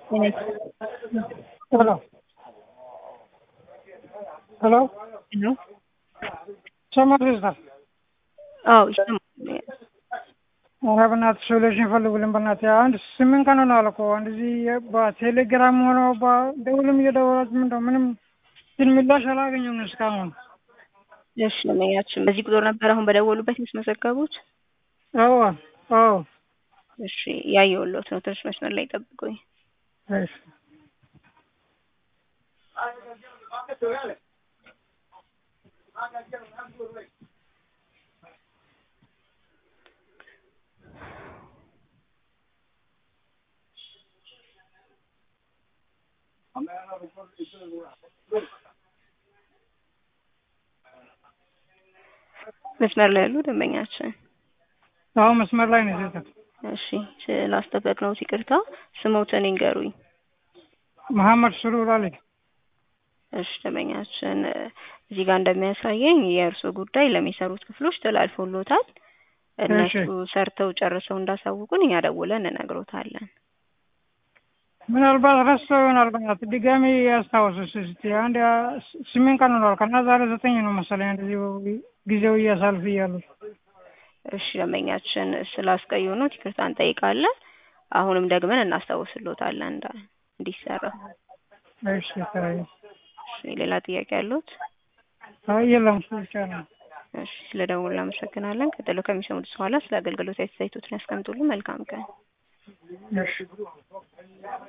ሄሎ ሄሎ ሄሎ ይሰማል ይዝታል አዎ ይሰማል። ኧረ በእናትህ ሶሉሽን ፈልጉልን በእናትህ አንድ ስምንት ቀን ሆኗል እኮ እንደዚህ በቴሌግራም ሆነ በደውልም እየደወላችሁ ምንድነው ምንም ግን ምላሽ አላገኘም እስካሁን እሺ ለመኛችን በዚህ ቁጥር ነበር አሁን በደወሉበት ያስመዘገቡት? አዎ አዎ እሺ ያየሁልዎት ነው። ትንሽ መስመር ላይ ጠብቁኝ። እሺ መስመር ላይ ያሉ ደንበኛችን አሁን መስመር ላይ ነው ሴት እሺ ስላስጠበቅነው ይቅርታ። ስሞትን ይንገሩኝ። መሐመድ ስሩር አሊ እሺ ደንበኛችን እዚህ ጋር እንደሚያሳየኝ የእርሶ ጉዳይ ለሚሰሩት ክፍሎች ተላልፎሎታል። እነሱ ሰርተው ጨርሰው እንዳሳውቁን እኛ ደውለን እንነግሮታለን። ምናልባት ረስተው ይሆናል። በእናትህ ድጋሚ ያስታውሱስ እስኪ አንድ ስምንት ቀን ሆኗል። ከና ዛሬ ዘጠኝ ነው መሰለኝ እንደዚህ ጊዜው እያሳልፍ እያሉ እሺ ደንበኛችን ስላስቀየሙት ይቅርታ እንጠይቃለን። አሁንም ደግመን እናስታውስሎታለን እንዳ እንዲሰራ። እሺ ተራይ እሺ ሌላ ጥያቄ ያሉት? አይ የለም እሱ ብቻ ነው። እሺ ስለደውሉ እናመሰግናለን። ቀጥሎ ከሚሰሙት በኋላ ስለ አገልግሎት አስተያየቶትን ያስቀምጡልን። መልካም ቀን። እሺ